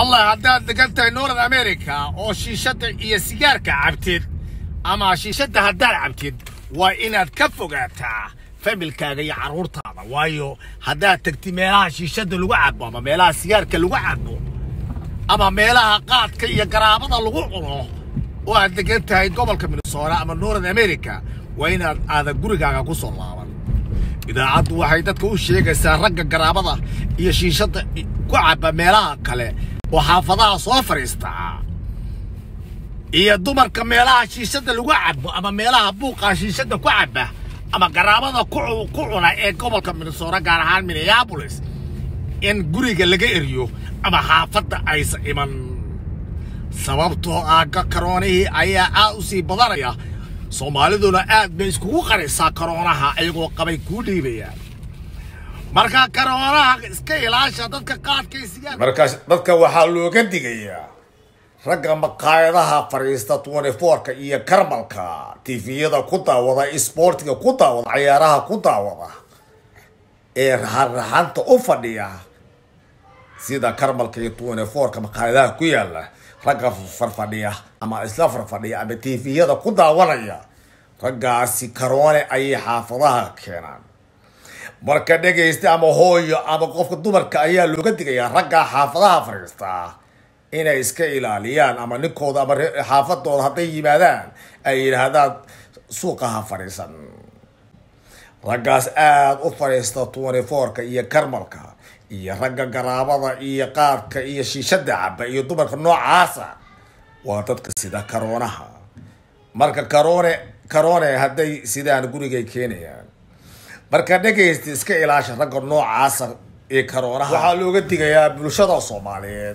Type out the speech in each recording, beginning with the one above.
allah haddaad degan tahay north america oo shiishadda iyo sigaarka cabtid ama shiishadda haddaad cabtid waa inaad ka fogaataa familkaaga iyo carruurtaada waayo haddaad tegtid meelaha shiishadda lagu cabo ama meelaha sigaarka lagu cabo ama meelaha qaadka iyo garaabada lagu cuno oo aad degan tahay gobolka minnesota ama north america waa inaad aadan gurigaaga ku soo laaban idaacaddu waxay dadka u sheegaysaa ragga garaabada iyo shiishadda ku cabba meelaha kale oo xaafadaha soo fadhiistaa iyo dumarka meelaha shiishadda lagu cabo ama meelaha buuqa shiishadda ku cabba ama garaabada ku ku cuna ee gobolka minnesota gaar ahaan minneapolis in guriga laga eriyo ama xaafadda aysan iman sababtoo ah karoonihii ayaa aad u sii badanaya soomaaliduna aad bay iskugu qarisaa karoonaha ayagoo qabay kuu dhiibayaan marka karoonaha iska ilaasha dadka qaadka iyo sigaar markaas dadka waxaa looga digayaa ragga maqaayadaha fadhiista twenty fourka iyo karmalka tifiyada ku daawada isboortiga ku daawada cayaaraha ku daawada ee raxanraxanta u fadhiya sida karmalka iyo twenty fourka maqaayadaha ku yaala ragga farfadhiya ama isla farfadhiya ama tifiyada ku daawanaya raggaasi karoone ayay xaafadaha keenaan marka dhegaysta ama hooyo ama qofka dumarka ayaa looga digayaa raggaa xaafadaha fadhiistaa inay iska ilaaliyaan ama ninkooda ama xaafadooda hadday yimaadaan ay yidhaahdaan suuqaha fadhiisan raggaas aada u fadhiista twenty fourka iyo karmalka iyo ragga garaabada iyo qaadka iyo shiishada caba iyo dumarka noocaasa waa dadka sida karoonaha marka karoone karoone hadday sidaan gurigay keenayaan marka dhegaysta iska ilaasha ragga noocaasa ee karoonaha waxaa looga digayaa bulshada soomaaliyeed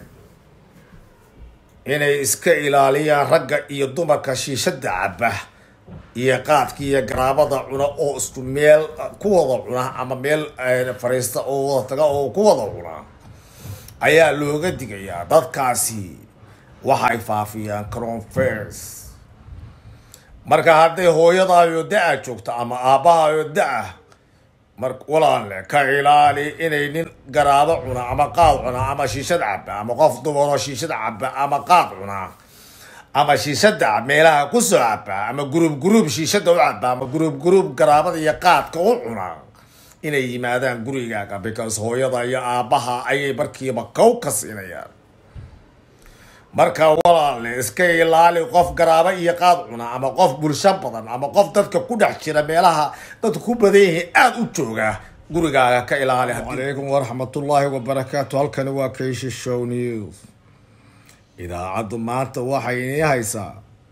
inay iska ilaaliyaan ragga iyo dumarka shiishada caba iyo qaadka iyo garaabada cuna oo isku meel ku wada cuna ama meel fariista oo wada taga oo ku wada cuna ayaa looga digayaa dadkaasi waxay faafiyaan cronfers marka hadday hooyadaayo da-a joogto ama aabbahaayo da-a mar walaale ka ilaali inay nin garaabo cuna ama qaad cuna ama shiishad caba ama qof dumaroo shiishad caba ama qaad cuna ama shiishada meelaha kusoo caba ama guruub guruub shiishada u caba ama guruub guruub garaabada iyo qaadka u cuna inay yimaadaan gurigaaga because hooyada iyo aabbaha ayay markiiba kow ka siinayaan marka walaale iska ilaali qof garaabo iyo qaad cuna ama qof bulsho badan ama qof dadka ku dhex jira meelaha dadka ku badan yihiin aada u jooga gurigaaga ka ilaali calaykum waraxmatullaahi wabarakaatu halkani waa kayshi show news idaacaddu maanta waxay inii haysaa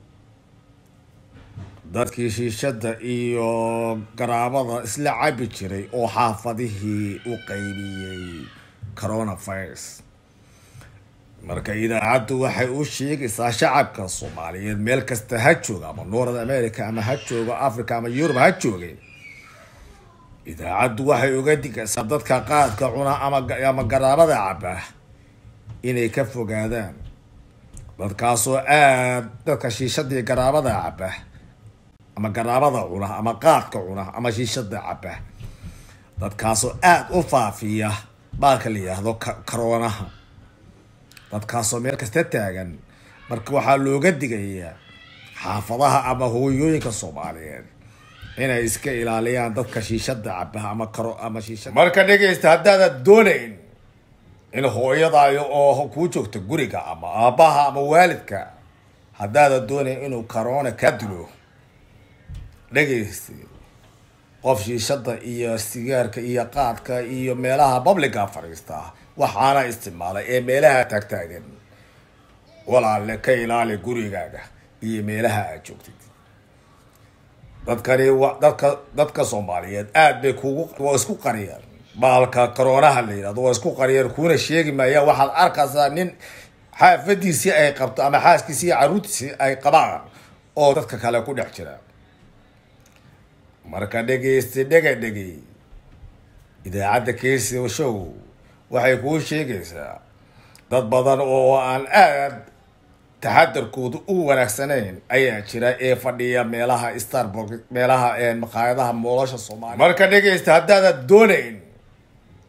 dadkii shiishadda iyo garaabada isla cabi jiray oo xaafadihii u qaybiyey coronavirus marka idaacaddu waxay u sheegaysaa shacabka soomaaliyeed meel kasta ha jooga ama north america ama ha jooga africa ama yurub ha joogay idaacaddu waxay uga digaysaa dadka qaadka cuna ama garaabada caba inay ka fogaadaan dadkaasoo aada dadka shiishadii garaabada caba ama garaabada cuna ama qaadka cuna ama shiishada caba dadkaasoo aada u faafiya baalka la yidhaahdo karoonaha dadkaasoo meel kasta taagan marka waxaa looga digayaa xaafadaha ama hooyooyinka soomaaliyeed inay iska ilaaliyaan dadka shiishada caba ama karo ama shiishada marka dhegaysta haddaadan doonayn in hooyadaayo oo kuu joogto guriga ama aabbaha ama waalidka haddaadan doonayn inuu karoona kaa dilo dhegaysta qof shiishada iyo sigaarka iyo qaadka iyo meelaha publica fadhiista waxaana isticmaalay ee meelaha taagtaagan walaale ka ilaali gurigaaga iyo meelaha aad joogtid dadkani wa dadka dadka soomaaliyeed aada bay kugu waa isku qariyaan baalka karoonaha la yidhahdo waa isku qariyaan kuuna sheegi maayaan waxaad arkaysaa nin xaafadiisii ay qabto ama xaaskiisii iyo carruurtiisii ay qabaan oo dadka kale ku dhex jira marka dhegaysta dhega dhegay idaacadda keysi show waxay kuu sheegaysaa dad badan oo aan aada taxadarkoodu u wanaagsanayn ayaa jira ee fadhiya meelaha starburg meelaha maqaayadaha moolasha soomaaliya marka dhegaysta haddaadan doonayn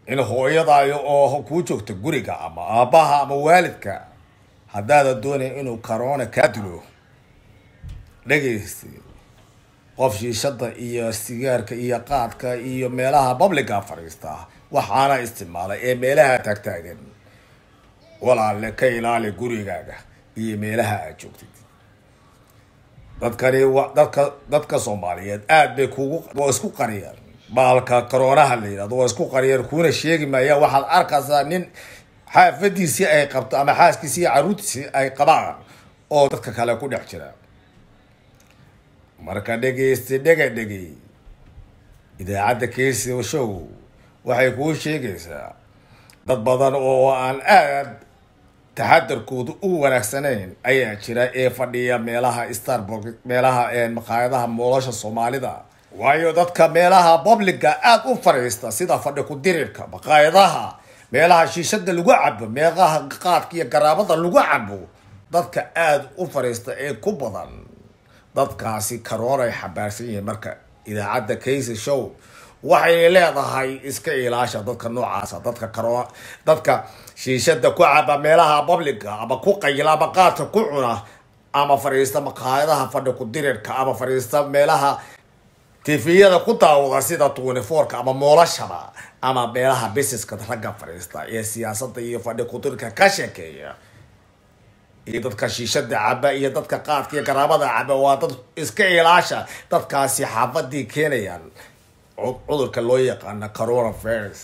in hooyadaayo oo kuu joogta guriga ama aabbaha ama waalidka haddaadan doonayn inuu corona kaa dilo dhegaysta qof shiishada iyo sigaarka iyo qaadka iyo meelaha publica fadhiista waxaana isticmaalay ee meelaha taagtaagan walaale ka ilaali gurigaaga iyo meelaha aad joogtid dadkani wa dadka dadka soomaaliyeed aad bay kugu waa isku qariyaan baalka coroonaha la yidhahdo waa isku qariyaan kuuna sheegi maayaan waxaad arkaysaa nin xaafadiisii ay qabto ama xaaskiisii iyo caruurtiisii ay qabaan oo dadka kale ku dhex jira marka dhegeysta dhega dhegey idaacadda keysi show waxay kuu sheegaysaa dad badan oo aan aad taxadarkooda u wanaagsanayn ayaa jira ee fadhiya meelaha starburg meelaha maqaayadaha moolosha soomaalida waayo dadka meelaha publica aada u fadhiista sida fadhi ku-dirirka maqaayadaha meelaha shiishada lagu cabo meelaha qaadka iyo garaabada lagu cabo dadka aada u fadhiista ee ku badan dadkaasi karoon ay xambaarsan yihiin marka idaacadda casy show waxay leedahay iska ilaasha dadka noocaasa dadka karo dadka shiishada ku caba meelaha publica ama ku qayla ama qaadka ku cuna ama fadhiista maqaayadaha fadhi ku-dirirka ama fadhiista meelaha tifiyada ku daawada sida twenty fourka ama moolashaba ama meelaha busineska ragga fadhiista ee siyaasada iyo fadhi ku-dirirka ka sheekeeya iyo dadka shiishada caba iyo dadka qaadka iyo garaabada caba waa dad iska ilaasha dadkaasi xaafadii keenayaan cudurka loo yaqaana coronavirus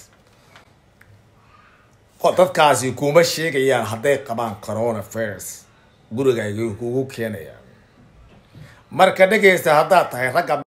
dadkaasi kuma sheegayaan hadday qabaan coronavirus gurigayga kugu keenayaan marka dhegeysta haddaad tahay ragga